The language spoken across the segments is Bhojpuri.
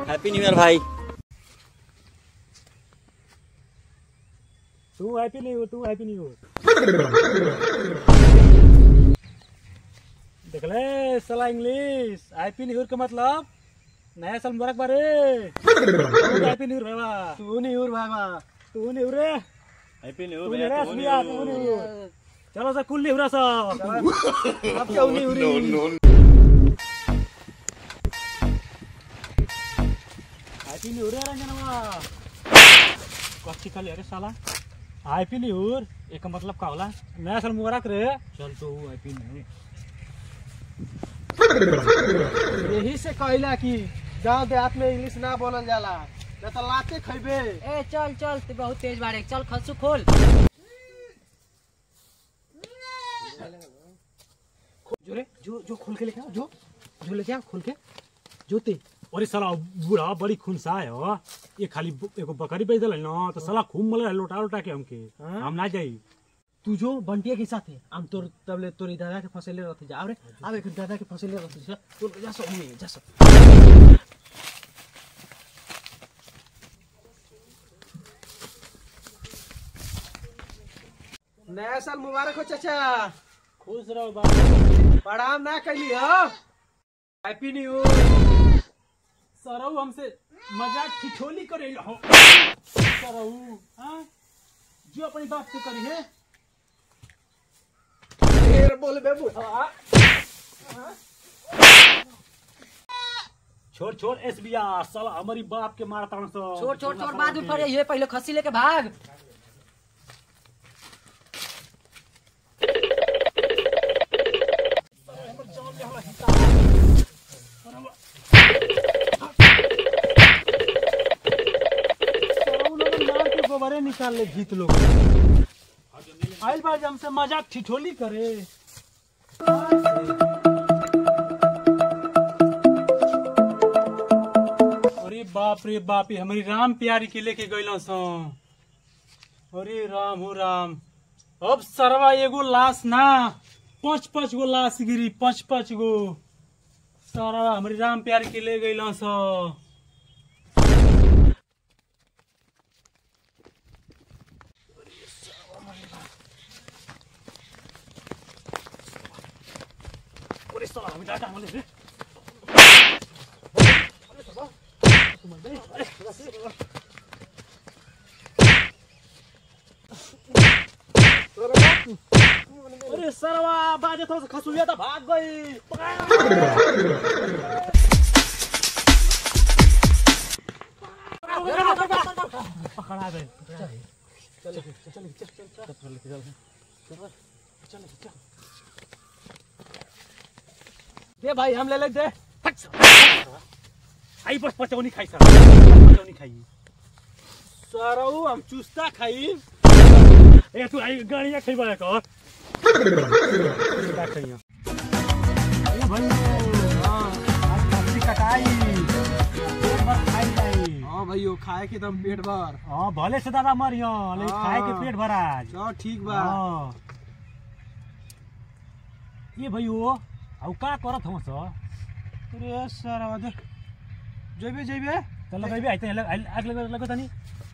हैप्पी न्यू ईयर भाई तू हैप्पी नहीं हो तू हैप्पी नहीं हो देख ले साला इंग्लिश हैप्पी न्यू ईयर का मतलब नया साल मुबारक बारे हैप्पी न्यू ईयर भाई तू न्यू ईयर भाई तू न्यू ईयर रे हैप्पी न्यू तू न्यू ईयर असलिया तू न्यू ईयर चलो सा कुल न्यू ईयर सा अब क्या new year happy new year रंजनवा कच्ची खाली अरे साला हैप्पी न्यू ईयर एक मतलब का होला नया साल मुबारक रे चल तो हैप्पी न्यू ईयर यही से कहला कि गांव देहात में इंग्लिश ना बोलल जाला न तो लाते खइबे ए चल चल तू बहुत तेज बाड़े चल खसू खोल जो रे जो जो खोल के लेके आओ जो जो लेके आओ खोल के जोते अरे साला बूढ़ा बड़ी खुनसा है हो ये खाली ब- एगो बकरी बेच दिल ना तो साला खूब मल लोटा लोटा के हमके हाँ? हम ना जाई तू जो बंटिया के साथ है हम तोर तबले तोरी दादा के फसले रहते जा अरे अब एक दादा के फसले रहते जा तो जा सो में जा सो नया साल मुबारक हो चाचा खुश रहो बाबू प्रणाम ना कैली हो हैप्पी न्यू ईयर सरऊ हमसे मजाक ठिठोली करे हो सरऊ हाँ जो अपनी बात से करी है ढेर बोल बे बुढ़ा छोड़ छोड़ एस बिया साला हमारी बाप के मारता हूँ सो छोड़ छोड़ छोड़ बाद में पड़े ये पहले खसी लेके भाग सरऊ लोग मार के गोबरे निकाल ले भीत लोग आइल बार हमसे मजाक ठिठोली करे अरे बाप रे बाप ये हमारी राम प्यारी के लेके गइल सो अरे राम हो राम अब सरवा एगो लाश ना पांच पांच गो लाश गिरी पांच पांच गो सरवा हमारी राम प्यारी के ले गइल सो अरे साला हामी डाटा हाल्ने रे अरे सरवा बाजे थोड़ा सा खसुलिया तो भाग गई पकड़ा गए दे भाई हम ले ले दे आई बस पचौनी खाई सर पचौनी खाई सरऊ हम चुस्ता खाई ए तू आई गाड़िया खाई बड़ा कर क्या खाई ए भाई हां आज मछली कटाई पेट भर खाई जाई हाँ भाइयों खाए के दम पेट भर हां भले से दादा मरियो लेकिन हाँ। खाए के पेट भर आज चलो ठीक बा हां ये भैयो अब का करत हम सर अरे सरवा दे जेबे जेबे चल लगाइबे आइते आग लगा लगा तनी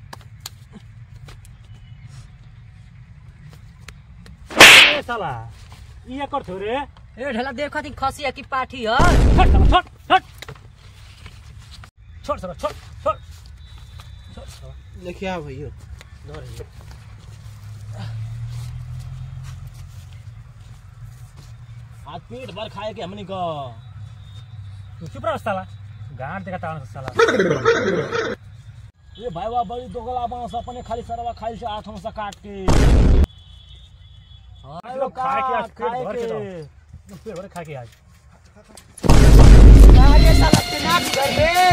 ए साला ये कर थो रे ए ढेला देख खाती खसी है कि पाठी है छोड़ साला छोड़ छोड़ छोड़ साला छोड़ छोड़ छोड़ साला लेके आ भैया डर है आज पेट भर खाए के हमनी को तू चुप रह साला गांड देखा तान साला ये भाई बा बड़ी दोगला बांस अपने खाली सरवा खाई से आठों से काट के हाँ, खाए के आज पेट भर के दो पेट भर के खा के आज अरे साला के नाक कर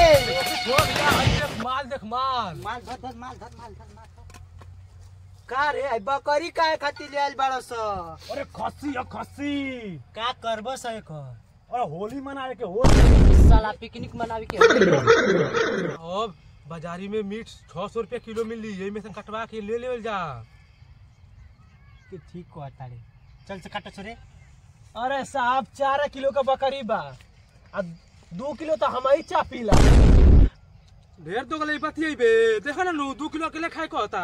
रे माल देख माल माल धर धर माल धर माल धर माल का रे आई बकरी काहे खातिर ले आइल बाड़ स अरे खस्सी है खस्सी का करब स एकर अरे होली मनाए के होली साला पिकनिक मनावी के अब बाजारी में मीट छह सौ रुपया किलो मिली यही में से कटवा के ले लेवल जा के ठीक को तारे चल से काटा छोरे अरे साहब चार किलो का बकरी बा आ दो किलो तो हम ही चा पीला ढेर तो गले बतिये बे देखा ना नु दू किलो अकेले खाए को होता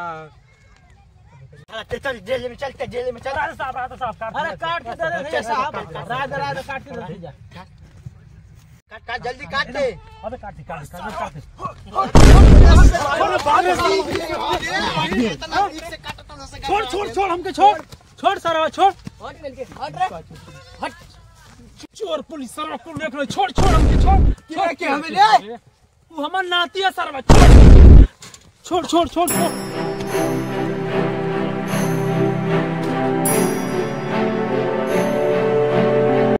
चल जेल में चल जेल में चल अरे साहब अरे साहब अरे काट के दे दे साहब राज राज काट के दे जा काट काट जल्दी काट दे अबे काट दे काट दे काट दे छोड़ छोड़ छोड़ हमके छोड़ छोड़ सारा छोड़ हट मिल के हट रे चोर पुलिस सारा को देख लो छोड़ छोड़ हमके छोड़ छोड़ के हमें ले वो हमार नाती है सारा छोड़ छोड़ छोड़ छोड़ छोड़